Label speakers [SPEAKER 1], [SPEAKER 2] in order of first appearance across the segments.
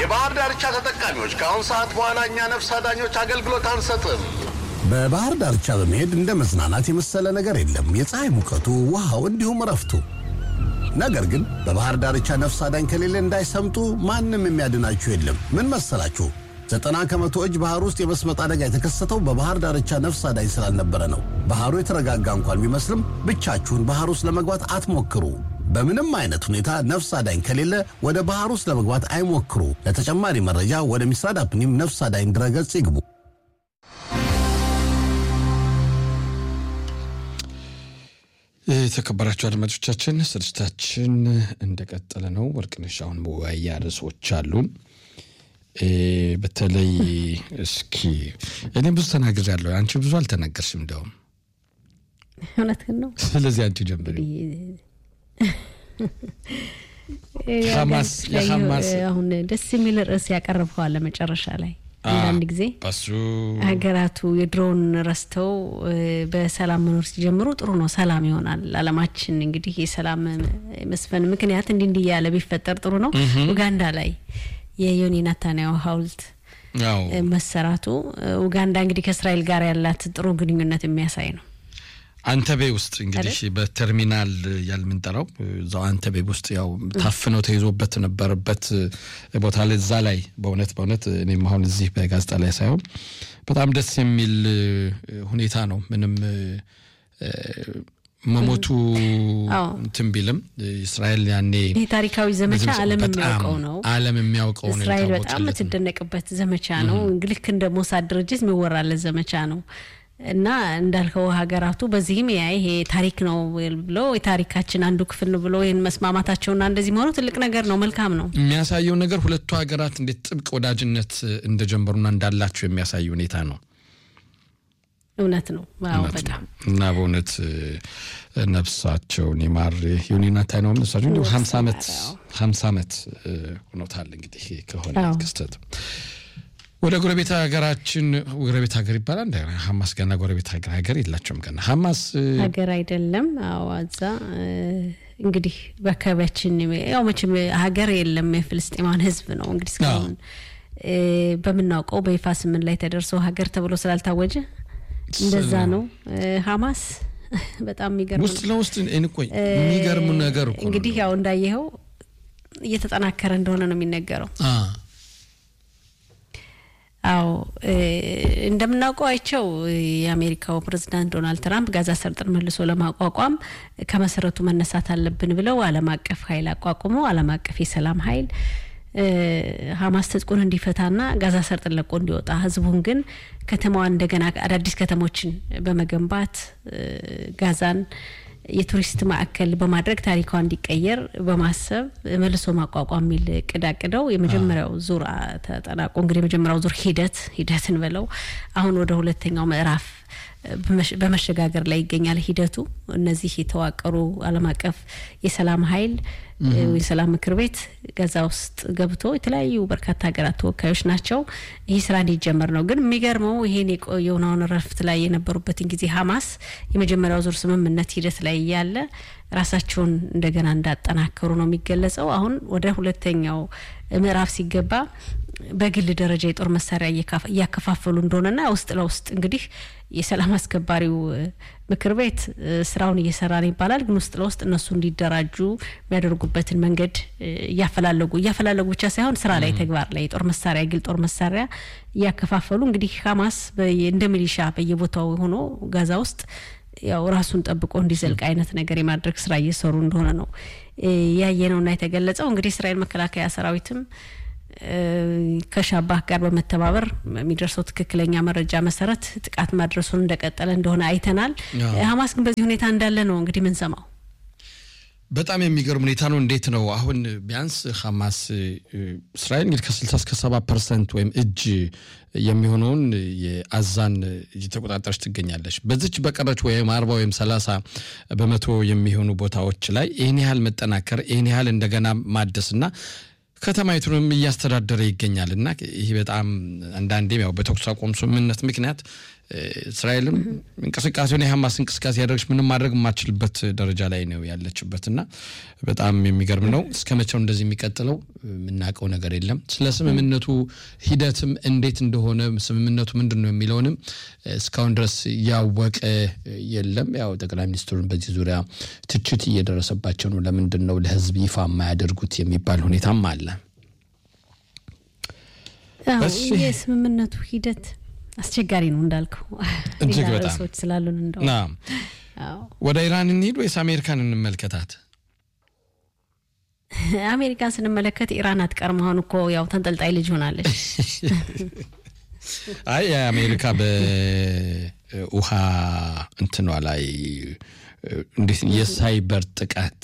[SPEAKER 1] የባህር ዳርቻ ተጠቃሚዎች ከአሁን ሰዓት በኋላ እኛ ነፍስ አዳኞች አገልግሎት አንሰጥም።
[SPEAKER 2] በባህር ዳርቻ በመሄድ እንደ መዝናናት የመሰለ ነገር የለም። የፀሐይ ሙቀቱ፣ ውሃው፣ እንዲሁም እረፍቱ። ነገር ግን በባህር ዳርቻ ነፍስ አዳኝ ከሌለ እንዳይሰምጡ ማንም የሚያድናችሁ የለም። ምን መሰላችሁ? ዘጠና ከመቶ እጅ ባህር ውስጥ የመስመጥ አደጋ የተከሰተው በባህር ዳርቻ ነፍስ አዳኝ ስላልነበረ ነው። ባህሩ የተረጋጋ እንኳን ቢመስልም ብቻችሁን ባህር ውስጥ ለመግባት አትሞክሩ። በምንም አይነት ሁኔታ ነፍስ አዳኝ ከሌለ ወደ ባህር ውስጥ ለመግባት አይሞክሩ። ለተጨማሪ መረጃ ወደ ሚስራድ አፕኒም ነፍስ አዳኝ ድረገጽ ይግቡ።
[SPEAKER 3] የተከበራቸው አድማጮቻችን ስርጭታችን እንደቀጠለ ነው። ወርቅነሽ አሁን መወያያ ርዕሶች አሉን። በተለይ እስኪ እኔ ብዙ ተናግሬያለሁ፣ አንቺ ብዙ አልተናገርሽም። እንደውም
[SPEAKER 4] እውነትህን ነው።
[SPEAKER 3] ስለዚህ አንቺ ጀምሪ። ሐማስ የሐማስ
[SPEAKER 4] አሁን ደስ የሚል ርዕስ ያቀርበዋል ለመጨረሻ ላይ አንዳንድ ጊዜ
[SPEAKER 3] በሱ
[SPEAKER 4] ሀገራቱ የድሮውን ረስተው በሰላም መኖር ሲጀምሩ ጥሩ ነው፣ ሰላም ይሆናል። አለማችን እንግዲህ የሰላም መስፈን ምክንያት እንዲህ እንዲህ እያለ ቢፈጠር ጥሩ ነው። ኡጋንዳ ላይ የዮኒ ናታንያሁ ሐውልት
[SPEAKER 3] ያው
[SPEAKER 4] መሰራቱ ኡጋንዳ እንግዲህ ከእስራኤል ጋር ያላት ጥሩ ግንኙነት የሚያሳይ ነው።
[SPEAKER 3] አንተቤ ውስጥ እንግዲህ በተርሚናል ያልምንጠራው እዛው አንተቤ ውስጥ ያው ታፍነው ተይዞበት ነበረበት ቦታ ላይ እዛ ላይ በእውነት በእውነት እኔም አሁን እዚህ በጋዜጣ ላይ ሳይሆን በጣም ደስ የሚል ሁኔታ ነው። ምንም መሞቱ
[SPEAKER 4] አዎ።
[SPEAKER 3] እንትን ቢልም እስራኤል ያኔ
[SPEAKER 4] ይህ ታሪካዊ ዘመቻ ዓለም
[SPEAKER 3] በጣም
[SPEAKER 4] የሚያውቀው ነው።
[SPEAKER 3] ዓለም የሚያውቀው ነው
[SPEAKER 4] እስራኤል በጣም
[SPEAKER 3] የታወቀለት ነው።
[SPEAKER 4] የምትደነቅበት ዘመቻ ነው። ልክ እንደ ሞሳድ ድርጅት የሚወራለት ዘመቻ ነው እና እንዳልከው ሀገራቱ በዚህም ያ ይሄ ታሪክ ነው ብሎ የታሪካችን አንዱ ክፍል ነው ብሎ ይህን መስማማታቸውና እንደዚህ መሆኑ ትልቅ ነገር ነው፣ መልካም ነው።
[SPEAKER 3] የሚያሳየው ነገር ሁለቱ ሀገራት እንዴት ጥብቅ ወዳጅነት እንደጀመሩና እንዳላቸው የሚያሳይ ሁኔታ ነው።
[SPEAKER 4] እውነት ነው። አዎ
[SPEAKER 3] እውነት
[SPEAKER 4] በጣም
[SPEAKER 3] ነው። እና በእውነት ነፍሳቸውን ይማር ዩኒና ታይነው ነፍሳቸው እንዲሁ ሀምሳ ዓመት ሀምሳ ዓመት ሆኖታል እንግዲህ ከሆነ
[SPEAKER 4] አዎ።
[SPEAKER 3] ክስተት ወደ ጎረቤት ሀገራችን ጎረቤት ሀገር ይባላል እንደ ሀማስ ገና ጎረቤት ሀገር ሀገር የላቸውም ገና ሀማስ
[SPEAKER 4] ሀገር አይደለም። አዎ እዛ እንግዲህ በአካባቢያችን ያው መቼም ሀገር የለም የፍልስጤማን ሕዝብ ነው እንግዲህ እስካሁን እ በምናውቀው በይፋ ስምን ላይ ተደርሶ ሀገር ተብሎ ስላልታወጀ እንደዛ ነው። እ ሀማስ በጣም የሚገርም
[SPEAKER 3] ውስጥ
[SPEAKER 4] ነው።
[SPEAKER 3] ለውስጥ እንቆይ የሚገርም ነገር እኮ ነው።
[SPEAKER 4] እንግዲህ ያው እንዳየኸው እየተጠናከረ እንደሆነ ነው የሚነገረው።
[SPEAKER 3] አ
[SPEAKER 4] አዎ እ እንደምናውቀው አይቸው የአሜሪካው ፕሬዝዳንት ዶናልድ ትራምፕ ጋዛ ሰርጥን መልሶ ለማቋቋም ከመሰረቱ መነሳት አለብን ብለው ዓለም አቀፍ ኃይል አቋቁመው ዓለም አቀፍ የሰላም ኃይል እ ሀማስ ትጥቁን እንዲፈታና ጋዛ ሰርጥን ለቆ እንዲወጣ ህዝቡን ግን ከተማዋን እንደገና አዳዲስ ከተሞችን በመገንባት እ ጋዛን የቱሪስት ማዕከል በማድረግ ታሪኳ እንዲቀየር በማሰብ መልሶ ማቋቋም የሚል እቅድ አቅደው የመጀመሪያው ዙር አ- ተጠናቆ እንግዲህ የመጀመሪያው ዙር ሂደት ሂደትን ብለው አሁን ወደ ሁለተኛው ምዕራፍ በመሸ- በመሸጋገር ላይ ይገኛል ሂደቱ። እነዚህ የተዋቀሩ ዓለም አቀፍ የሰላም ኃይል እ የሰላም ምክር ቤት ጋዛ ውስጥ ገብቶ የተለያዩ በርካታ ሀገራት ተወካዮች ናቸው። ይህ ስራ እንዲጀመር ነው። ግን የሚገርመው ይሄን የቆየውን አሁን ረፍት ላይ የነበሩበትን ጊዜ ሀማስ የመጀመሪያው ዙር ስምምነት ሂደት ላይ እያለ ራሳቸውን እንደገና እንዳጠናከሩ ነው የሚገለጸው። አሁን ወደ ሁለተኛው ምዕራፍ ሲገባ በግል ደረጃ የጦር መሳሪያ እየካፈ- እያከፋፈሉ እንደሆነና ውስጥ ለውስጥ እንግዲህ የሰላም አስከባሪው እ፣ ምክር ቤት እ፣ ስራውን እየሰራ ነው ይባላል። ግን ውስጥ ለውስጥ እነሱ እንዲደራጁ የሚያደርጉበትን መንገድ እ፣ እያፈላለጉ እያፈላለጉ ብቻ ሳይሆን ስራ ላይ ተግባር ላይ የጦር መሳሪያ የግል ጦር መሳሪያ እያከፋፈሉ እንግዲህ ሀማስ በየ- እንደ ሚሊሻ በየቦታው ሆኖ ጋዛ ውስጥ ያው ራሱን ጠብቆ እንዲዘልቅ አይነት ነገር የማድረግ ስራ እየሰሩ እንደሆነ ነው እ፣ ያየነውና የተገለጸው። እንግዲህ እስራኤል መከላከያ ሰራዊትም እ፣ ከሻባህ ጋር በመተባበር የሚደርሰው ትክክለኛ መረጃ መሰረት ጥቃት ማድረሱን እንደቀጠለ እንደሆነ አይተናል።
[SPEAKER 3] አዎ።
[SPEAKER 4] ሀማስ ግን በዚህ ሁኔታ እንዳለ ነው እንግዲህ ምንሰማው።
[SPEAKER 3] በጣም የሚገርም ሁኔታ ነው። እንዴት ነው አሁን ቢያንስ ሐማስ እ፣ እስራኤል እንግዲህ ከ60 እስከ 70 ፐርሰንት ወይም እጅ የሚሆነውን የአዛን እየተቆጣጠረች ትገኛለች። በዚች በቀረች ወይም 40 ወይም 30 በመቶ የሚሆኑ ቦታዎች ላይ ይህን ያህል መጠናከር ይህን ያህል እንደገና ማደስና ከተማይቱንም እያስተዳደረ ይገኛል እና ይህ በጣም አንዳንዴም ያው በተኩስ አቁም ስምምነት ምክንያት እስራኤልም እንቅስቃሴውን የሀማስ እንቅስቃሴ ያደረገች ምንም ማድረግ የማትችልበት ደረጃ ላይ ነው ያለችበት እና በጣም የሚገርም ነው። እስከ መቼው እንደዚህ የሚቀጥለው የምናውቀው ነገር የለም። ስለ ስምምነቱ ሂደትም እንዴት እንደሆነ ስምምነቱ ምንድን ነው የሚለውንም እስካሁን ድረስ ያወቀ የለም። ያው ጠቅላይ ሚኒስትሩን በዚህ ዙሪያ ትችት እየደረሰባቸው ነው። ለምንድን ነው ለህዝብ ይፋ የማያደርጉት የሚባል ሁኔታም አለ።
[SPEAKER 4] የስምምነቱ ሂደት አስቸጋሪ ነው እንዳልከው
[SPEAKER 3] እጅግ በጣም
[SPEAKER 4] ሰዎች ስላሉን እንደው
[SPEAKER 3] ወደ ኢራን እንሂድ ወይስ አሜሪካን እንመልከታት?
[SPEAKER 4] አሜሪካን ስንመለከት ኢራን አትቀርም። አሁን እኮ ያው ተንጠልጣይ ልጅ ሆናለች።
[SPEAKER 3] አይ የአሜሪካ በውሃ እንትኗ ላይ እንዴት የሳይበር ጥቃት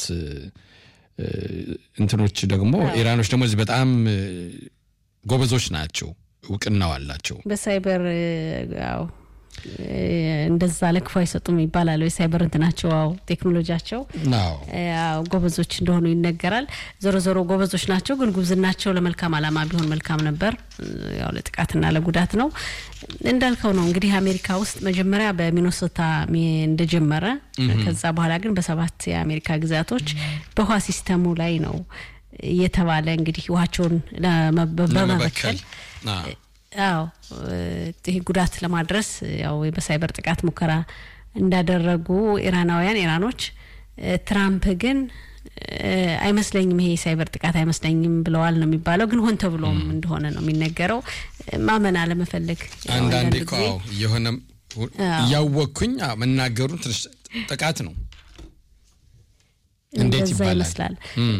[SPEAKER 3] እንትኖች ደግሞ ኢራኖች ደግሞ እዚህ በጣም ጎበዞች ናቸው፣ እውቅናው አላቸው።
[SPEAKER 4] በሳይበር ያው እንደዛ ለክፉ አይሰጡም ይባላል። የሳይበር እንትናቸው ው ቴክኖሎጂያቸው ጎበዞች እንደሆኑ ይነገራል። ዞሮ ዞሮ ጎበዞች ናቸው፣ ግን ጉብዝናቸው ለመልካም ዓላማ ቢሆን መልካም ነበር። ያው ለጥቃትና ለጉዳት ነው እንዳልከው ነው። እንግዲህ አሜሪካ ውስጥ መጀመሪያ በሚኖሶታ እንደጀመረ ከዛ በኋላ ግን በሰባት የአሜሪካ ግዛቶች በውሃ ሲስተሙ ላይ ነው የተባለ እንግዲህ ውሃቸውን በመበከል አዎ ይህ ጉዳት ለማድረስ ያው በሳይበር ጥቃት ሙከራ እንዳደረጉ ኢራናውያን ኢራኖች፣ ትራምፕ ግን አይመስለኝም ይሄ የሳይበር ጥቃት አይመስለኝም ብለዋል ነው የሚባለው። ግን ሆን ተብሎም እንደሆነ ነው የሚነገረው። ማመን አለመፈለግ
[SPEAKER 3] አንዳንዴ እኮ የሆነ እያወቅኩኝ መናገሩን ትንሽ ጥቃት ነው እንዴት
[SPEAKER 4] ይመስላል።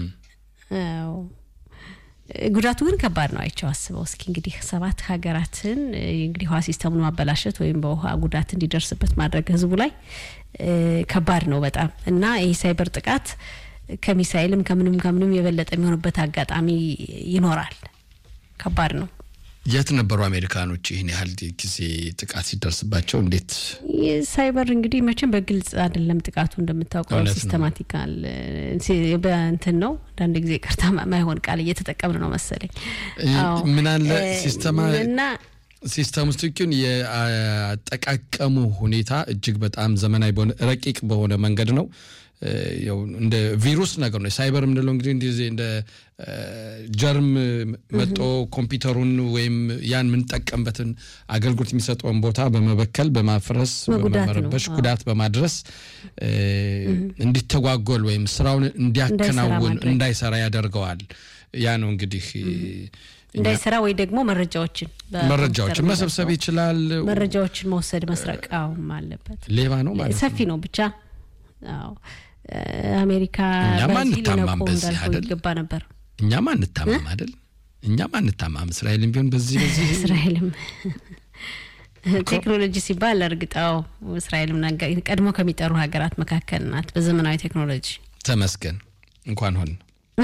[SPEAKER 4] ጉዳቱ ግን ከባድ ነው። አይቸው አስበው እስኪ እንግዲህ ሰባት ሀገራትን እንግዲህ ውሃ ሲስተሙን ማበላሸት ወይም በውሃ ጉዳት እንዲደርስበት ማድረግ ህዝቡ ላይ ከባድ ነው በጣም እና ይህ ሳይበር ጥቃት ከሚሳይልም ከምንም ከምንም የበለጠ የሚሆንበት አጋጣሚ ይኖራል። ከባድ ነው።
[SPEAKER 3] የት ነበሩ አሜሪካኖች ይህን ያህል ጊዜ ጥቃት ሲደርስባቸው? እንዴት
[SPEAKER 4] ሳይበር እንግዲህ መቼም በግልጽ አይደለም ጥቃቱ እንደምታውቀው ሲስተማቲካል በእንትን ነው። አንዳንድ ጊዜ ቅርታ ማይሆን ቃል እየተጠቀምን ነው መሰለኝ።
[SPEAKER 3] ምን አለ ሲስተማ
[SPEAKER 4] እና
[SPEAKER 3] ሲስተም ውስጥ ግን የአጠቃቀሙ ሁኔታ እጅግ በጣም ዘመናዊ በሆነ ረቂቅ በሆነ መንገድ ነው። ያው እንደ ቪሩስ ነገር ነው። ሳይበር የምንለው እንግዲህ እንደዚህ እንደ ጀርም መጦ ኮምፒውተሩን ወይም ያን የምንጠቀምበትን አገልግሎት የሚሰጠውን ቦታ በመበከል በማፍረስ በመረበሽ ጉዳት በማድረስ እንዲተጓጎል ወይም ስራውን እንዲያከናውን እንዳይሰራ ያደርገዋል። ያ ነው እንግዲህ
[SPEAKER 4] እንዳይሰራ ወይ ደግሞ መረጃዎችን
[SPEAKER 3] መረጃዎችን መሰብሰብ ይችላል።
[SPEAKER 4] መረጃዎችን መውሰድ መስረቃውም አለበት።
[SPEAKER 3] ሌባ ነው ማለት
[SPEAKER 4] ሰፊ ነው ብቻ አዎ አሜሪካ
[SPEAKER 3] እኛም
[SPEAKER 4] በዚህ
[SPEAKER 3] አንታማም
[SPEAKER 4] ሊነቁ
[SPEAKER 3] በዚህ
[SPEAKER 4] እንዳልከው
[SPEAKER 3] አይደል?
[SPEAKER 4] ይገባ ነበር።
[SPEAKER 3] እኛም አንታማም አይደል? እኛም አንታማም። እስራኤልም ቢሆን በዚህ በዚህ
[SPEAKER 4] እስራኤልም ቴክኖሎጂ ሲባል እርግጣው እስራኤልም ነገ- ቀድሞ ከሚጠሩ ሀገራት መካከል ናት በዘመናዊ ቴክኖሎጂ።
[SPEAKER 3] ተመስገን እንኳን ሆን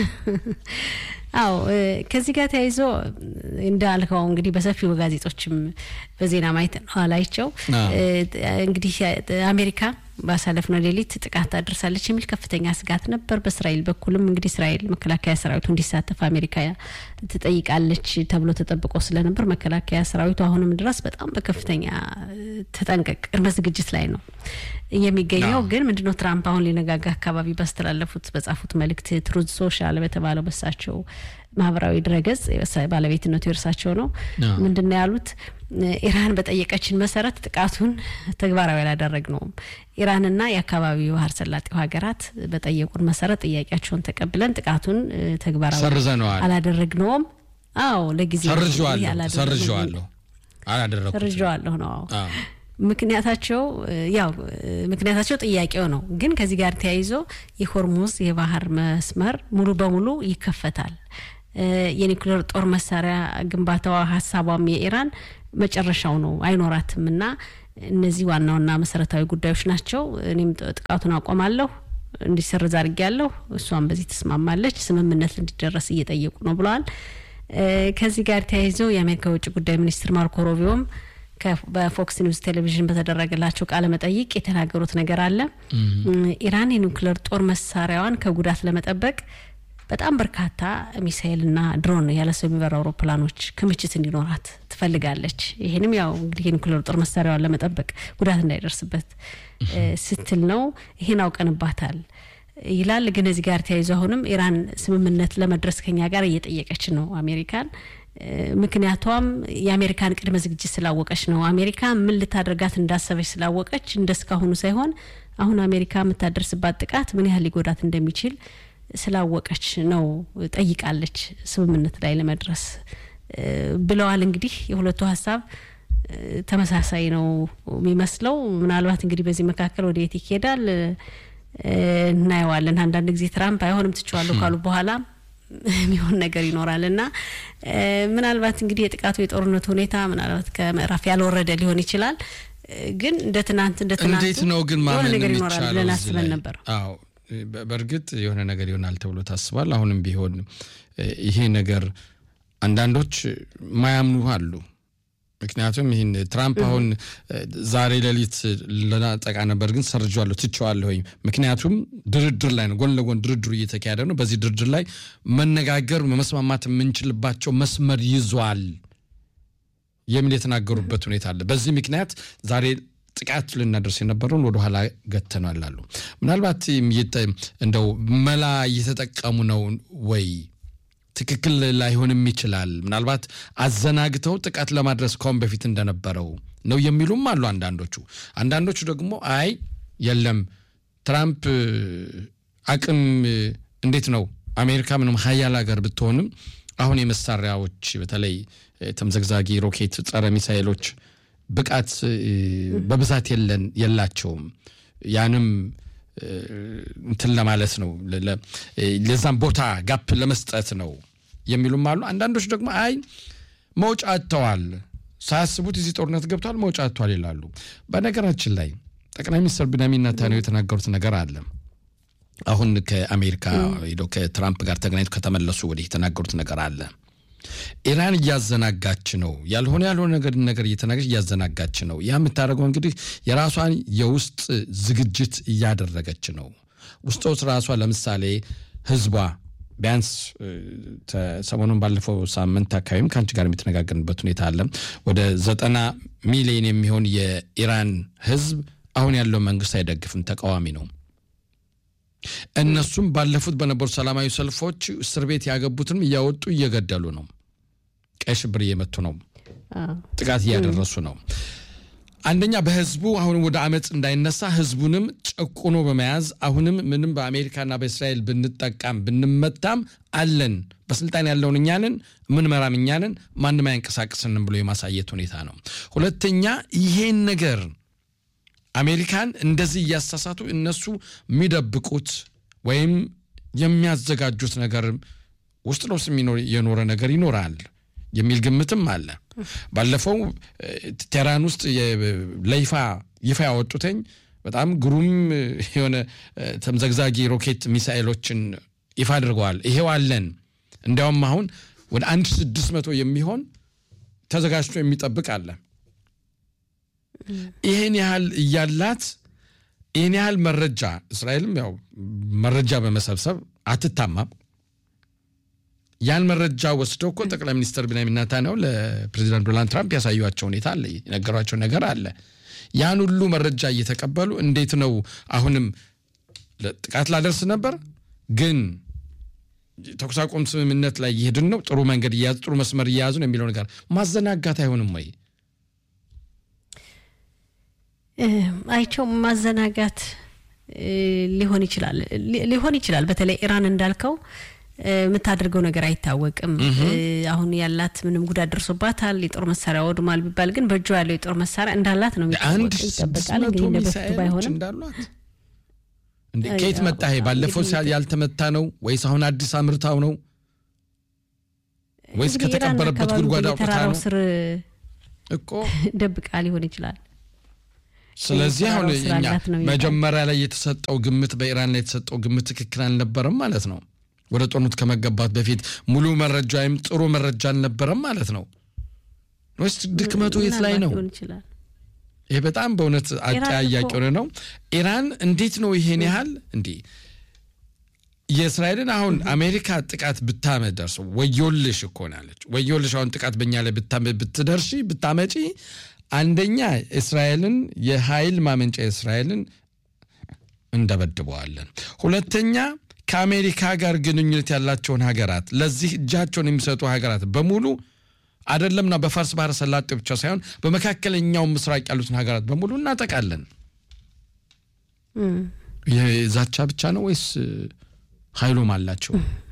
[SPEAKER 4] አዎ እ፣ ከዚህ ጋር ተያይዞ እንዳልከው እንግዲህ በሰፊው ጋዜጦችም በዜና ማየት ኋላይቸው
[SPEAKER 3] አዎ።
[SPEAKER 4] እንግዲህ እ፣ አሜሪካ ባሳለፍነው ሌሊት ጥቃት አድርሳለች የሚል ከፍተኛ ስጋት ነበር። በእስራኤል በኩልም እንግዲህ እስራኤል መከላከያ ሰራዊቱ እንዲሳተፍ አሜሪካ ትጠይቃለች ተብሎ ተጠብቆ ስለነበር መከላከያ ሰራዊቱ አሁንም ድረስ በጣም በከፍተኛ እ፣ ተጠንቀቅ ቅድመ ዝግጅት ላይ ነው የሚገኘው።
[SPEAKER 3] አዎ።
[SPEAKER 4] ግን ምንድነው ትራምፕ አሁን ሊነጋጋ አካባቢ ባስተላለፉት በጻፉት መልእክት ትሩዝ ሶሻል በተባለው በሳቸው ማህበራዊ ድረገጽ የእርሳ- ባለቤትነቱ የእርሳቸው ነው።
[SPEAKER 3] አዎ።
[SPEAKER 4] ምንድነው ያሉት? ኢራን በጠየቀችን መሰረት ጥቃቱን ተግባራዊ አላደረግነውም። ኢራንና የአካባቢው ባህረ ሰላጤው ሀገራት በጠየቁን መሰረት ጥያቄያቸውን ተቀብለን ጥቃቱን እ፣ ተግባራዊ
[SPEAKER 3] ሰርዘነዋል።
[SPEAKER 4] አላደረግነውም። አዎ ለጊዜው
[SPEAKER 3] ሰርዤዋለሁ
[SPEAKER 4] ያላደረግነው-
[SPEAKER 3] ሰርዤዋለሁ አላደረኩትም።
[SPEAKER 4] ሰርዤዋለሁ ነው አዎ።
[SPEAKER 3] አዎ።
[SPEAKER 4] ምክንያታቸው እ፣ ያው እ፣ ምክንያታቸው ጥያቄው ነው። ግን ከዚህ ጋር ተያይዞ የሆርሙዝ የባህር መስመር ሙሉ በሙሉ ይከፈታል። እ፣ የኒውክሌር ጦር መሳሪያ ግንባታዋ ሀሳቧም የኢራን መጨረሻው ነው አይኖራትም እና እነዚህ ዋና ዋና መሰረታዊ ጉዳዮች ናቸው። እኔም ጥ- ጥቃቱን አቆማለሁ እንዲሰረዝ አድርጌያለሁ። እሷም በዚህ ተስማማለች። ስምምነት እንዲደረስ እየጠየቁ ነው ብለዋል። እ፣ ከዚህ ጋር ተያይዘው የአሜሪካ የውጭ ጉዳይ ሚኒስትር ማርኮ ሮቢዮም ከ- በፎክስ ኒውስ ቴሌቪዥን በተደረገላቸው ቃለ መጠይቅ የተናገሩት ነገር አለ። ኢራን የኒውክሌር ጦር መሳሪያዋን ከጉዳት ለመጠበቅ በጣም በርካታ ሚሳኤልና ድሮን ያለ ሰው የሚበሩ አውሮፕላኖች ክምችት እንዲኖራት ትፈልጋለች። ይህንም ያው እንግዲህ የኒኩሌር ጦር መሳሪያዋን ለመጠበቅ ጉዳት እንዳይደርስበት ስትል ነው። ይህን አውቀንባታል ይላል። ግን እዚህ ጋር ተያይዞ አሁንም ኢራን ስምምነት ለመድረስ ከኛ ጋር እየጠየቀች ነው አሜሪካን። ምክንያቷም የአሜሪካን ቅድመ ዝግጅት ስላወቀች ነው። አሜሪካ ምን ልታደርጋት እንዳሰበች ስላወቀች እንደ እስካሁኑ ሳይሆን አሁን አሜሪካ የምታደርስባት ጥቃት ምን ያህል ሊጎዳት እንደሚችል ስላወቀች ነው ጠይቃለች ስምምነት ላይ ለመድረስ ብለዋል። እንግዲህ የሁለቱ ሀሳብ ተመሳሳይ ነው የሚመስለው። ምናልባት እንግዲህ በዚህ መካከል ወደ የት ይሄዳል እናየዋለን። አንዳንድ ጊዜ ትራምፕ አይሆንም ትችዋለሁ ካሉ በኋላ የሚሆን ነገር ይኖራል እና ምናልባት እንግዲህ የጥቃቱ የጦርነቱ ሁኔታ ምናልባት ከምዕራፍ ያልወረደ ሊሆን ይችላል። ግን እንደ ትናንት እንደ ትናንት
[SPEAKER 3] እንዴት ነው ግን ማመን
[SPEAKER 4] ነገር ይኖራል
[SPEAKER 3] የሚቻለው
[SPEAKER 4] ብለን
[SPEAKER 3] እዚህ
[SPEAKER 4] አስበን
[SPEAKER 3] ላይ?
[SPEAKER 4] ነበር።
[SPEAKER 3] አዎ በ- በእርግጥ የሆነ ነገር ይሆናል ተብሎ ታስቧል። አሁንም ቢሆን ይሄ ነገር አንዳንዶች ማያምኑ አሉ። ምክንያቱም ይህን ትራምፕ አሁን ዛሬ ሌሊት ልናጠቃ ነበር ግን ሰርጀዋለሁ ትቼዋለሁኝ። ምክንያቱም ድርድር ላይ ነው፣ ጎን ለጎን ድርድሩ እየተካሄደ ነው። በዚህ ድርድር ላይ መነጋገር መስማማት የምንችልባቸው መስመር ይዟል የሚል የተናገሩበት ሁኔታ አለ። በዚህ ምክንያት ዛሬ ጥቃት ልናደርስ የነበረውን ወደኋላ ገተናል አሉ። ምናልባት እየተ- እንደው መላ እየተጠቀሙ ነው ወይ ትክክል ላይሆንም ይችላል። ምናልባት አዘናግተው ጥቃት ለማድረስ ከአሁን በፊት እንደነበረው ነው የሚሉም አሉ አንዳንዶቹ። አንዳንዶቹ ደግሞ አይ የለም ትራምፕ አቅም እንዴት ነው አሜሪካ ምንም ሀያል ሀገር ብትሆንም አሁን የመሳሪያዎች በተለይ ተምዘግዛጊ ሮኬት፣ ጸረ ሚሳይሎች ብቃት በብዛት የለን የላቸውም ያንም እንትን ለማለት ነው ለ- ለ- ለዛም ቦታ ጋፕ ለመስጠት ነው የሚሉም አሉ። አንዳንዶች ደግሞ አይ መውጫ አጥተዋል፣ ሳያስቡት እዚህ ጦርነት ገብተዋል፣ መውጫ አጥተዋል ይላሉ። በነገራችን ላይ ጠቅላይ ሚኒስትር ቢንያሚን ኔታንያሁ የተናገሩት ነገር አለ። አሁን ከአሜሪካ ሄደው ከትራምፕ ጋር ተገናኝተው ከተመለሱ ወዲህ የተናገሩት ነገር አለ። ኢራን እያዘናጋች ነው፣ ያልሆነ ያልሆነ ነገር ነገር እየተናገረች እያዘናጋች ነው። ያ የምታደርገው እንግዲህ የራሷን የውስጥ ዝግጅት እያደረገች ነው። ውስጥ ውስጥ ራሷ ለምሳሌ ህዝቧ ቢያንስ እ፣ ተ- ሰሞኑን ባለፈው ሳምንት አካባቢም ከአንቺ ጋር የሚተነጋገርንበት ሁኔታ አለ። ወደ ዘጠና ሚሊዮን የሚሆን የኢራን ህዝብ አሁን ያለው መንግስት አይደግፍም፣ ተቃዋሚ ነው። እነሱም ባለፉት በነበሩ ሰላማዊ ሰልፎች እስር ቤት ያገቡትንም እያወጡ እየገደሉ ነው። ቀይ ሽብር እየመቱ ነው።
[SPEAKER 4] አዎ።
[SPEAKER 3] ጥቃት እያደረሱ ነው። አንደኛ በህዝቡ አሁንም ወደ አመፅ እንዳይነሳ ህዝቡንም ጨቁኖ በመያዝ አሁንም ምንም በአሜሪካና በእስራኤል ብንጠቃም ብንመታም አለን በስልጣን ያለውን እኛንን ምንመራም እኛንን ማንም አያንቀሳቅስንም ብሎ የማሳየት ሁኔታ ነው። ሁለተኛ ይሄን ነገር አሜሪካን እንደዚህ እያሳሳቱ እነሱ የሚደብቁት ወይም የሚያዘጋጁት ነገር ውስጥ ለውስጥ የሚኖር የኖረ ነገር ይኖራል የሚል ግምትም አለ። ባለፈው እ፣ ቴህራን ውስጥ የ- ለይፋ ይፋ ያወጡትኝ በጣም ግሩም እ፣ የሆነ እ፣ ተምዘግዛጊ ሮኬት ሚሳኤሎችን ይፋ አድርገዋል። ይሄው አለን። እንዲያውም አሁን ወደ አንድ ስድስት መቶ የሚሆን ተዘጋጅቶ የሚጠብቅ አለ። ይህን ያህል እያላት ይህን ያህል መረጃ እስራኤልም ያው መረጃ በመሰብሰብ አትታማም። ያን መረጃ ወስደው እኮ ጠቅላይ ሚኒስትር ቢንያሚን ኔታንያሁ ለፕሬዚዳንት ዶናልድ ትራምፕ ያሳዩቸው ሁኔታ አለ፣ የነገሯቸው ነገር አለ። ያን ሁሉ መረጃ እየተቀበሉ እንዴት ነው አሁንም ጥቃት ላደርስ ነበር ግን ተኩስ አቁም ስምምነት ላይ እየሄድን ነው፣ ጥሩ መንገድ እያያዙ ጥሩ መስመር እየያዙ ነው የሚለው ነገር ማዘናጋት አይሆንም ወይ?
[SPEAKER 4] እ፣ አይቸው ማዘናጋት እ፣ ሊሆን ይችላል ሊ- ሊሆን ይችላል። በተለይ ኢራን እንዳልከው እ፣ የምታደርገው ነገር አይታወቅም። እ፣ አሁን ያላት ምንም ጉዳት ደርሶባታል፣ የጦር መሳሪያ ወድሟል ቢባል ግን በእጇ ያለው የጦር መሳሪያ እንዳላት ነው
[SPEAKER 3] አንድ
[SPEAKER 4] የሚታወቅ
[SPEAKER 3] ስድስት
[SPEAKER 4] ይጠበቃል።
[SPEAKER 3] መቶ
[SPEAKER 4] እንግዲህ እንደ በፊቱ
[SPEAKER 3] ሚሳኤሎች
[SPEAKER 4] ባይሆንም
[SPEAKER 3] እንዳሏት እንዴ
[SPEAKER 4] አይ፣
[SPEAKER 3] ከየት
[SPEAKER 4] አዎ፣
[SPEAKER 3] መጣ ይሄ? ባለፈው
[SPEAKER 4] እንግዲህ
[SPEAKER 3] ሲያ- ያልተመታ ነው ወይስ አሁን አዲስ አምርታው ነው ወይስ
[SPEAKER 4] እንግዲህ ኢራን
[SPEAKER 3] ከተቀበረበት
[SPEAKER 4] አካባቢ
[SPEAKER 3] ጉድጓድ አውጥታ
[SPEAKER 4] በየተራራው
[SPEAKER 3] ነው
[SPEAKER 4] ስር
[SPEAKER 3] እኮ?
[SPEAKER 4] ደብቃ ሊሆን ይችላል።
[SPEAKER 3] ስለዚህ አሁን
[SPEAKER 4] የተራራው ስር
[SPEAKER 3] እኛ
[SPEAKER 4] አላት ነው የሚባለው።
[SPEAKER 3] መጀመሪያ ላይ የተሰጠው ግምት በኢራን ላይ የተሰጠው ግምት ትክክል አልነበረም ማለት ነው። ወደ ጦርነት ከመገባት በፊት ሙሉ መረጃ ወይም ጥሩ መረጃ አልነበረም ማለት ነው ወይስ ድክመቱ የት ላይ
[SPEAKER 4] ምናልባት
[SPEAKER 3] ነው?
[SPEAKER 4] ሊሆን ይችላል።
[SPEAKER 3] ይሄ በጣም በእውነት አጠያያቂ
[SPEAKER 4] እኮ-
[SPEAKER 3] ሆነ ነው። ኢራን እንዴት ነው ይሄን ያህል እንዲህ የእስራኤልን አሁን አሜሪካ ጥቃት ብታመደርስ ወዮልሽ እኮ ናለች። ወዮልሽ አሁን ጥቃት በእኛ ላይ ብታመ- ብትደርሺ ብታመጪ አንደኛ እስራኤልን የኃይል ማመንጫ እስራኤልን እንደበድበዋለን። ሁለተኛ ከአሜሪካ ጋር ግንኙነት ያላቸውን ሀገራት ለዚህ እጃቸውን የሚሰጡ ሀገራት በሙሉ አይደለምና በፋርስ ባህረ ሰላጤ ብቻ ሳይሆን በመካከለኛው ምስራቅ ያሉትን ሀገራት በሙሉ እናጠቃለን። የዛቻ ብቻ ነው ወይስ ኃይሉም አላቸው?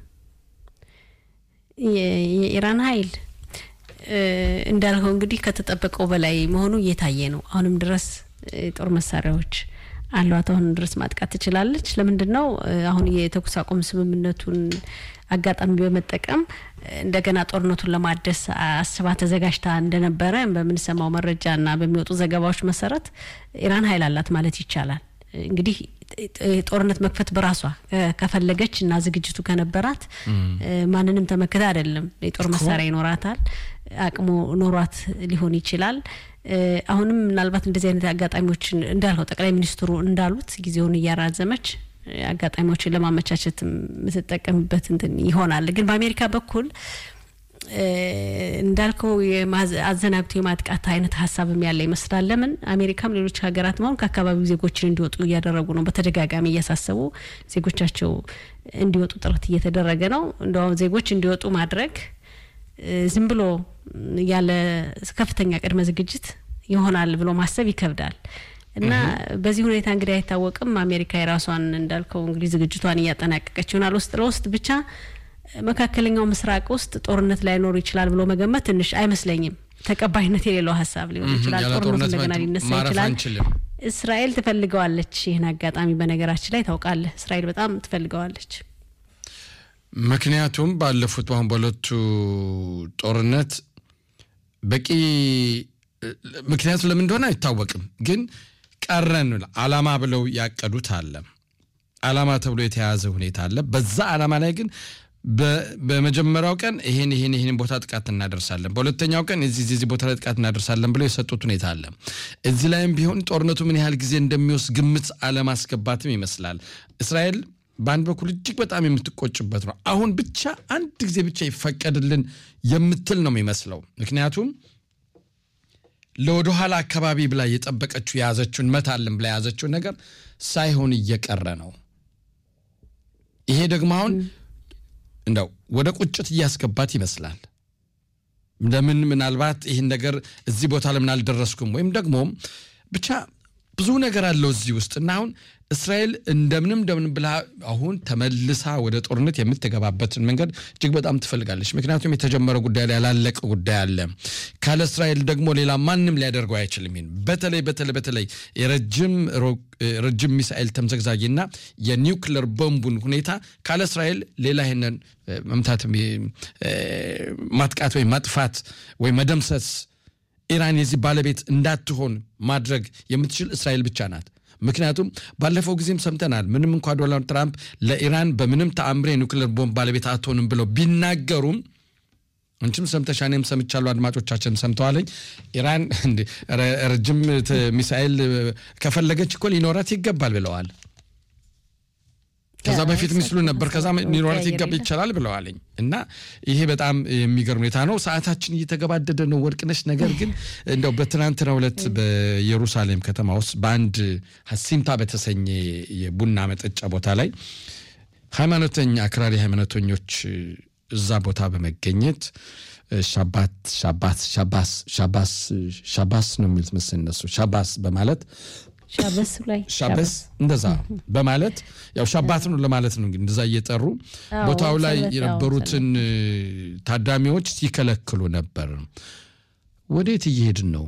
[SPEAKER 4] የ- የኢራን ኃይል እ፣ እንዳልከው እንግዲህ ከተጠበቀው በላይ መሆኑ እየታየ ነው። አሁንም ድረስ እ፣ ጦር መሳሪያዎች አሏት። አሁንም ድረስ ማጥቃት ትችላለች። ለምንድን ነው እ፣ አሁን የተኩስ አቁም ስምምነቱን አጋጣሚ በመጠቀም እ፣ እንደገና ጦርነቱን ለማደስ አስባ ተዘጋጅታ እንደነበረ በምንሰማው መረጃና በሚወጡ ዘገባዎች መሰረት ኢራን ኃይል አላት ማለት ይቻላል። እንግዲህ ጦርነት መክፈት በራሷ እ፣ ከፈለገች እና ዝግጅቱ ከነበራት እ፣ ማንንም ተመክታ አይደለም። የጦር መሳሪያ ይኖራታል፣ አቅሙ ኖሯት ሊሆን ይችላል። እ፣ አሁንም ምናልባት እንደዚህ አይነት አጋጣሚዎችን እንዳልከው ጠቅላይ ሚኒስትሩ እንዳሉት ጊዜውን እያራዘመች እ፣ አጋጣሚዎችን ለማመቻቸት የምትጠቀምበት እንትን ይሆናል። ግን በአሜሪካ በኩል እ፣ እንዳልከው የማዝ- አዘናግቶ የማጥቃት አይነት ሀሳብም ያለ ይመስላል። ለምን አሜሪካም ሌሎች ሀገራት መሆን ከአካባቢው ዜጎችን እንዲወጡ እያደረጉ ነው። በተደጋጋሚ እያሳሰቡ ዜጎቻቸው እንዲወጡ ጥረት እየተደረገ ነው። እንደውም ዜጎች እንዲወጡ ማድረግ እ፣ ዝም ብሎ ያለ ከፍተኛ ቅድመ ዝግጅት ይሆናል ብሎ ማሰብ ይከብዳል። እና በዚህ ሁኔታ እንግዲህ አይታወቅም። አሜሪካ የራሷን እንዳልከው እንግዲህ ዝግጅቷን እያጠናቀቀች ይሆናል። ውስጥ ለውስጥ ብቻ መካከለኛው ምስራቅ ውስጥ ጦርነት ላይኖር ይችላል ብሎ መገመት ትንሽ አይመስለኝም። ተቀባይነት የሌለው ሀሳብ ሊሆን ይችላል።
[SPEAKER 3] ያለ
[SPEAKER 4] ጦርነቱ
[SPEAKER 3] ጦርነት
[SPEAKER 4] እንደገና
[SPEAKER 3] ማት-
[SPEAKER 4] ሊነሳ
[SPEAKER 3] ማረፍ
[SPEAKER 4] ይችላል።
[SPEAKER 3] አንችልም።
[SPEAKER 4] እስራኤል ትፈልገዋለች ይህን አጋጣሚ። በነገራችን ላይ ታውቃለህ፣ እስራኤል በጣም ትፈልገዋለች።
[SPEAKER 3] ምክንያቱም ባለፉት በአሁን በሁለቱ ጦርነት በቂ ምክንያቱ ለምን እንደሆነ አይታወቅም፣ ግን ቀረን አላማ ብለው ያቀዱት አለ። አላማ ተብሎ የተያዘ ሁኔታ አለ። በዛ አላማ ላይ ግን በ- በመጀመሪያው ቀን ይሄን ይሄን ይሄን ቦታ ጥቃት እናደርሳለን፣ በሁለተኛው ቀን እዚህ እዚህ እዚህ ቦታ ላይ ጥቃት እናደርሳለን ብለው የሰጡት ሁኔታ አለ። እዚህ ላይም ቢሆን ጦርነቱ ምን ያህል ጊዜ እንደሚወስድ ግምት አለማስገባትም ይመስላል። እስራኤል በአንድ በኩል እጅግ በጣም የምትቆጭበት ነው። አሁን ብቻ አንድ ጊዜ ብቻ ይፈቀድልን የምትል ነው የሚመስለው። ምክንያቱም ለወደኋላ አካባቢ ብላ የጠበቀችው የያዘችውን መታልን ብላ የያዘችውን ነገር ሳይሆን እየቀረ ነው። ይሄ ደግሞ አሁን እንደው ወደ ቁጭት እያስገባት ይመስላል። ለምን ምናልባት ይህን ነገር እዚህ ቦታ ለምን አልደረስኩም ወይም ደግሞ ብቻ ብዙ ነገር አለው እዚህ ውስጥ እና አሁን እስራኤል እንደምንም እንደምን ብላ አሁን ተመልሳ ወደ ጦርነት የምትገባበትን መንገድ እጅግ በጣም ትፈልጋለች። ምክንያቱም የተጀመረ ጉዳይ ላይ ያላለቀ ጉዳይ አለ። ካለ እስራኤል ደግሞ ሌላ ማንም ሊያደርገው አይችልም። ይሄን በተለይ በተለይ በተለይ የረጅም ሮ- ረጅም ሚሳኤል ተምዘግዛጊና የኒውክለር ቦምቡን ሁኔታ ካለ እስራኤል ሌላ ይሄንን እ፣ መምታት እ፣ ማጥቃት ወይም ማጥፋት ወይም መደምሰስ ኢራን የዚህ ባለቤት እንዳትሆን ማድረግ የምትችል እስራኤል ብቻ ናት። ምክንያቱም ባለፈው ጊዜም ሰምተናል። ምንም እንኳ ዶናልድ ትራምፕ ለኢራን በምንም ተአምሬ የኒውክሌር ቦምብ ባለቤት አትሆንም ብለው ቢናገሩም አንቺም ሰምተሻ እኔም ሰምቻለሁ፣ አድማጮቻችን ሰምተዋለኝ። ኢራን እንደ ረ- ረጅም ት- ሚሳኤል ከፈለገች እኮ ሊኖራት ይገባል ብለዋል። ከዛ
[SPEAKER 4] ያ፣
[SPEAKER 3] በፊት ሚስሉ ነበር፣ ከዛ ሊኖራት
[SPEAKER 4] ቀያየር
[SPEAKER 3] ይገባ
[SPEAKER 4] የለ።
[SPEAKER 3] ይቻላል ብለዋለኝ እና ይሄ በጣም የሚገርም ሁኔታ ነው። ሰዓታችን እየተገባደደ ነው ወርቅነሽ። ነገር ግን እንደው በትናንትናው ዕለት በኢየሩሳሌም ከተማ ውስጥ በአንድ ሀሲምታ በተሰኘ የቡና መጠጫ ቦታ ላይ ሃይማኖተኛ አክራሪ ሃይማኖተኞች እዛ ቦታ በመገኘት ሻባት ሻባት ሻባስ ሻባስ ሻባስ ነው የሚሉት መሰለኝ እነሱ ሻባስ በማለት
[SPEAKER 4] ሻበስ ላይ
[SPEAKER 3] ሻበስ እንደዛ በማለት ያው ሻባት ነው ለማለት ነው እንግዲህ እንደዛ እየጠሩ
[SPEAKER 4] አዎ፣
[SPEAKER 3] ቦታው ላይ
[SPEAKER 4] ሰንበት፣ ያው
[SPEAKER 3] የነበሩትን ታዳሚዎች ሲከለክሉ ነበር። ወዴት እየሄድን ነው?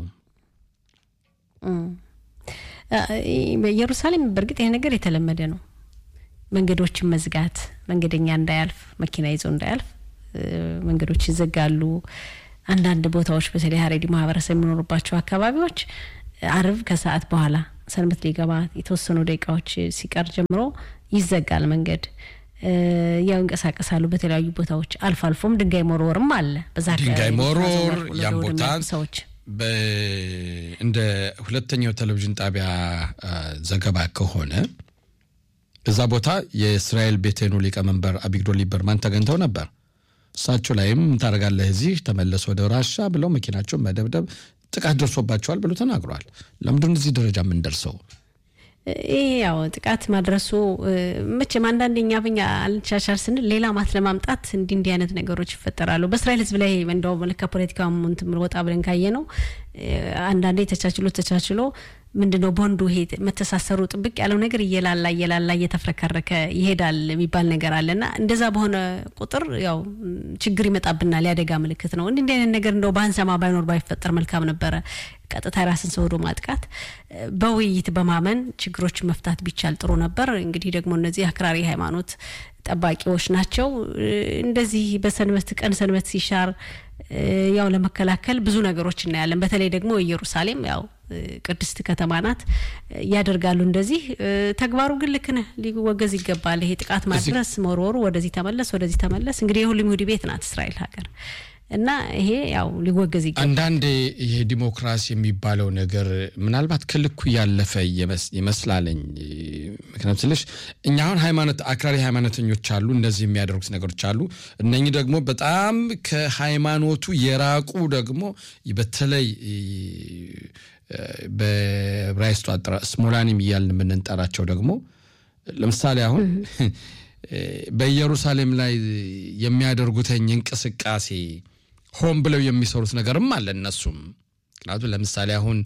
[SPEAKER 4] በኢየሩሳሌም በእርግጥ ይሄ ነገር የተለመደ ነው። መንገዶችን መዝጋት፣ መንገደኛ እንዳያልፍ፣ መኪና ይዞ እንዳያልፍ እ፣ መንገዶች ይዘጋሉ። አንዳንድ ቦታዎች በተለይ ሀሬዲ ማህበረሰብ የሚኖሩባቸው አካባቢዎች አርብ ከሰዓት በኋላ ሰንበት ሊገባ የተወሰኑ ደቂቃዎች ሲቀር ጀምሮ ይዘጋል መንገድ። እ፣ ያው ይንቀሳቀሳሉ በተለያዩ ቦታዎች። አልፎ አልፎም ድንጋይ መወርወርም አለ። በዛ
[SPEAKER 3] ድንጋይ
[SPEAKER 4] አካባቢ
[SPEAKER 3] መወርወር
[SPEAKER 4] ተዘዋውረው ወደ
[SPEAKER 3] ያን
[SPEAKER 4] ወደ
[SPEAKER 3] ቦታ
[SPEAKER 4] የሚያልፉ ሰዎች
[SPEAKER 3] በ- እንደ ሁለተኛው ቴሌቪዥን ጣቢያ አ፣ ዘገባ ከሆነ እዛ ቦታ የእስራኤል ቤቴኑ ሊቀመንበር አቢግዶር ሊበርማን ተገኝተው ነበር። እሳቸው ላይም ታደርጋለህ እዚህ ተመለስ ወደ ራሻ ብለው መኪናቸውን መደብደብ ጥቃት ደርሶባቸዋል ብሎ ተናግረዋል። ለምንድን እዚህ ደረጃ የምንደርሰው?
[SPEAKER 4] ይህ ያው ጥቃት ማድረሱ መቼም አንዳንድ እኛ ብኛ አልቻቻል ስንል ሌላ ማት ለማምጣት እንዲህ እንዲህ አይነት ነገሮች ይፈጠራሉ። በእስራኤል ሕዝብ ላይ እንደው ከፖለቲካ እንትን ወጣ ብለን ካየ ነው አንዳንዴ ተቻችሎ ተቻችሎ ምንድን ነው ቦንዱ ይሄ መተሳሰሩ ጥብቅ ያለው ነገር እየላላ እየላላ እየተፍረከረከ ይሄዳል የሚባል ነገር አለና እንደዛ በሆነ ቁጥር ያው ችግር ይመጣብናል። ያደጋ ምልክት ነው። እንዲህ አይነት ነገር እንደው ባንሰማ ባይኖር ባይፈጠር መልካም ነበረ። ቀጥታ የራስን ሰው ወዶ ማጥቃት በውይይት በማመን ችግሮችን መፍታት ቢቻል ጥሩ ነበር። እንግዲህ ደግሞ እነዚህ አክራሪ ሃይማኖት ጠባቂዎች ናቸው። እንደዚህ በሰንበት ቀን ሰንበት ሲሻር ያው ለመከላከል ብዙ ነገሮች እናያለን። በተለይ ደግሞ ኢየሩሳሌም ያው ቅድስት ከተማ ናት፣ ያደርጋሉ እንደዚህ። ተግባሩ ግን ልክ ነህ፣ ሊወገዝ ይገባል። ይሄ ጥቃት ማድረስ፣ መወርወሩ፣ ወደዚህ ተመለስ፣ ወደዚህ ተመለስ። እንግዲህ የሁሉም ይሁዲ ቤት ናት እስራኤል ሀገር እና ይሄ ያው ሊወገዝ ይገባል።
[SPEAKER 3] አንዳንዴ ይሄ ዲሞክራሲ የሚባለው ነገር ምናልባት ከልኩ ያለፈ ይመስላለኝ። ምክንያቱም ስልሽ እኛ አሁን ሃይማኖት አክራሪ ሃይማኖተኞች አሉ፣ እንደዚህ የሚያደርጉት ነገሮች አሉ። እነኚህ ደግሞ በጣም ከሃይማኖቱ የራቁ ደግሞ በተለይ በዕብራይስጡ አጠራ ስሞላኒም እያልን የምንጠራቸው ደግሞ ለምሳሌ አሁን በኢየሩሳሌም ላይ የሚያደርጉትኝ እንቅስቃሴ ሆን ብለው የሚሰሩት ነገርም አለ እነሱም ምክንያቱም ለምሳሌ አሁን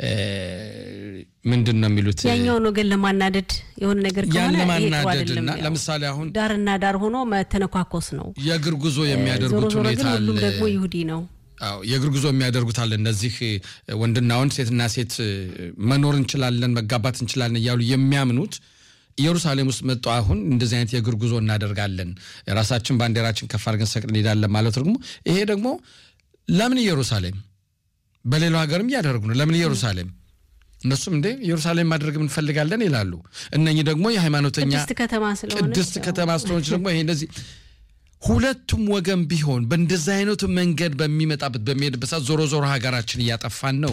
[SPEAKER 3] ምንድን ነው የሚሉት
[SPEAKER 4] ያኛውን ወገን ለማናደድ የሆነ ነገር
[SPEAKER 3] ያን
[SPEAKER 4] ከሆነ
[SPEAKER 3] ለማናደድ እና ለምሳሌ አሁን
[SPEAKER 4] ዳርና ዳር ሆኖ መተነኳኮስ ነው።
[SPEAKER 3] የእግር ጉዞ
[SPEAKER 4] ዞሮ
[SPEAKER 3] የሚያደርጉት
[SPEAKER 4] ዞሮ
[SPEAKER 3] ሁኔታ
[SPEAKER 4] ግን
[SPEAKER 3] አለ።
[SPEAKER 4] ሁሉም ደግሞ ይሁዲ ነው።
[SPEAKER 3] አዎ የእግር ጉዞ የሚያደርጉት አለ። እነዚህ ወንድና ወንድ ሴትና ሴት መኖር እንችላለን መጋባት እንችላለን እያሉ የሚያምኑት ኢየሩሳሌም ውስጥ መጡ። አሁን እንደዚህ አይነት የእግር ጉዞ እናደርጋለን የራሳችን ባንዲራችን ከፍ አድርገን ሰቅለን እንሄዳለን ማለት ደግሞ ይሄ ደግሞ ለምን ኢየሩሳሌም በሌላው ሀገርም እያደረጉ ነው። ለምን ኢየሩሳሌም እነሱም እንዴ ኢየሩሳሌም ማድረግ እንፈልጋለን ይላሉ። እነኚህ ደግሞ የሃይማኖተኛ
[SPEAKER 4] ቅድስት ከተማ ስለሆነች
[SPEAKER 3] ቅድስት
[SPEAKER 4] ያው
[SPEAKER 3] ከተማ ስለሆነች ደግሞ ይሄ እንደዚህ ሁለቱም ወገን ቢሆን በእንደዚህ አይነቱ መንገድ በሚመጣበት በሚሄድበት ሰዓት ዞሮ ዞሮ ሀገራችን እያጠፋን ነው።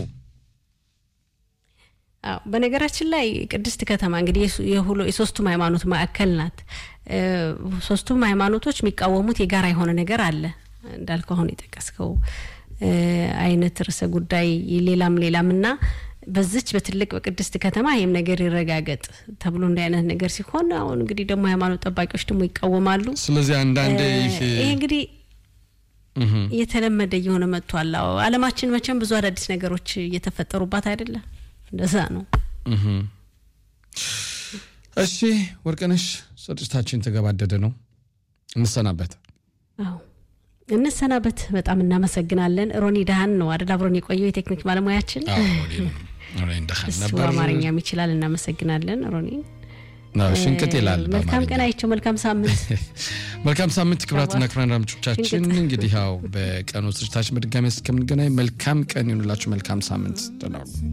[SPEAKER 4] አዎ በነገራችን ላይ ቅድስት ከተማ እንግዲህ የሱ- የሁሉ- የሶስቱም ሃይማኖት ማዕከል ናት። እ፣ ሶስቱም ሃይማኖቶች የሚቃወሙት የጋራ የሆነ ነገር አለ እንዳልከው አሁን የጠቀስከው እ፣ አይነት ርዕሰ ጉዳይ ሌላም ሌላም እና በዚች በትልቅ በቅድስት ከተማ ይህም ነገር ይረጋገጥ ተብሎ እንዲህ አይነት ነገር ሲሆን አሁን እንግዲህ ደግሞ ሃይማኖት ጠባቂዎች ደግሞ ይቃወማሉ።
[SPEAKER 3] ስለዚህ አንዳንዴ
[SPEAKER 4] እ፣
[SPEAKER 3] ይህ
[SPEAKER 4] ይሄ እንግዲህ
[SPEAKER 3] እህም፣
[SPEAKER 4] እየተለመደ እየሆነ መጥቷል። አዎ ዓለማችን መቼም ብዙ አዳዲስ ነገሮች እየተፈጠሩባት አይደለም። እንደዛ ነው።
[SPEAKER 3] እህም። እሺ ወርቅነሽ ስርጭታችን ተገባደደ ነው እንሰናበት።
[SPEAKER 4] አዎ እንሰናበት። በጣም እናመሰግናለን። ሮኒ ዳህን ነው አደል አብሮን የቆየው የቴክኒክ ባለሙያችን።
[SPEAKER 3] አዎ ሮኒ- ሮኒ እንደኸን
[SPEAKER 4] እሱ
[SPEAKER 3] ነበር።
[SPEAKER 4] አማርኛም ይችላል። እናመሰግናለን ሮኒ።
[SPEAKER 3] አዎ፣ ሽንቅጥ ይላል
[SPEAKER 4] መልካም
[SPEAKER 3] በአማርኛ።
[SPEAKER 4] ቀን አይቸው። መልካም ሳምንት።
[SPEAKER 3] መልካም ሳምንት ክብራትና ክብራን አድማጮቻችን፣ እንግዲህ ያው በቀኑ ስርጭታችን በድጋሚ እስከምንገናኝ መልካም ቀን ይሁንላችሁ። መልካም ሳምንት ደህና ሁኑ።